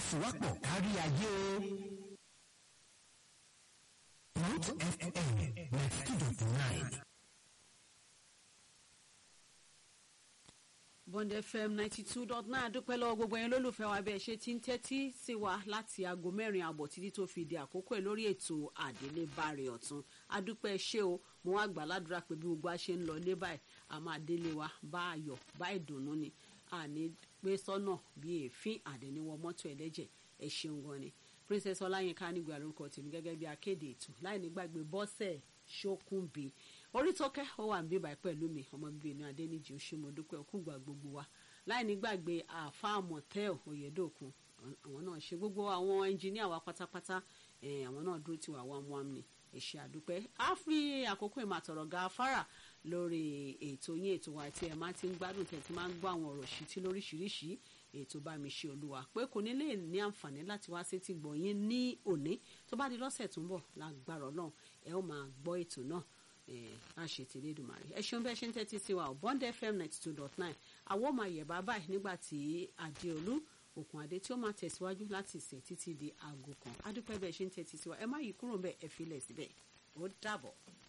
ìfọwọ́sowọ́pọ̀ kárí ayé. Root FM ninety two dot nine. bond fm ninety two dot nine adúpẹ́ lọ́wọ́ gbogbo ẹ̀yin lólùfẹ́ wa bẹ́ẹ̀ ṣe ti ń tẹ́tí sí wa láti aago mẹ́rin àbọ̀ títí tó fi di àkókò ẹ̀ lórí ètò àdélébáre ọ̀tún adúpẹ́ ṣé o mo wá gbà ládùúrà pé bí gbogbo a ṣe ń lọ lé báyìí a máa délé wa bá ayọ̀ bá ìdùnnú ni àní pé sọ́nà bí èéfín àdéníwọ̀ mọ́tò ẹlẹ́jẹ̀ ẹ ṣeun gan ni princess ọláyínká nígbà lórúkọ tèmi gẹ́gẹ́ bí akéde ètò láì nígbàgbé bọ́sẹ̀ ṣókùnbí orítọ́kẹ́ ó wà níbí báyìí pẹ̀lú mi ọmọ bíbí inú adẹ́nìjì ó ṣe mo dúpẹ́ òkúgbà gbogbo wa láì nígbàgbé àáfàá mọ̀tẹ́ẹ̀ òyedòkun àwọn náà ṣe gbogbo àwọn ẹnjìníà wa pátápátá àwọn náà dúró tiwa wámúwám ni ẹ̀ṣẹ̀ àdúpẹ́ á fi àkókò ìmàtọ̀rọ̀ ga afárà lórí ètò yín ètò wa tí ẹ máa ti ń gbádùn tẹ̀ tí máa ń gbọ́ àwọn ọ̀rọ̀ ṣìtí lóríṣiríṣi ètò bá mi ṣe olúwa pé kò ní lè ní àǹfààní láti wá sétí gbọ̀ yín ní òní tó bá di lọ́sẹ̀ tó ń bọ̀ lágbára ọlọ́run ẹ ó máa gbọ́ ètò náà láṣẹ ti lédùmarè ẹ ṣeun bẹ́ẹ̀ ṣe ń tẹ́tí sí wa ọ̀ bond fm ninety two dot nine àwọn ọmọ àyẹ̀bá báyìí nígbà tí adéolú òkun adé tí ó máa tẹ̀síwájú láti ìsìn títí di aago kan adúpẹ́ bẹ́ẹ̀ ṣe ń tẹ́tí sí wa ẹ má yí kúrò bẹ́ẹ̀ ẹ fi lẹ̀ síbẹ̀ ó dàbọ̀.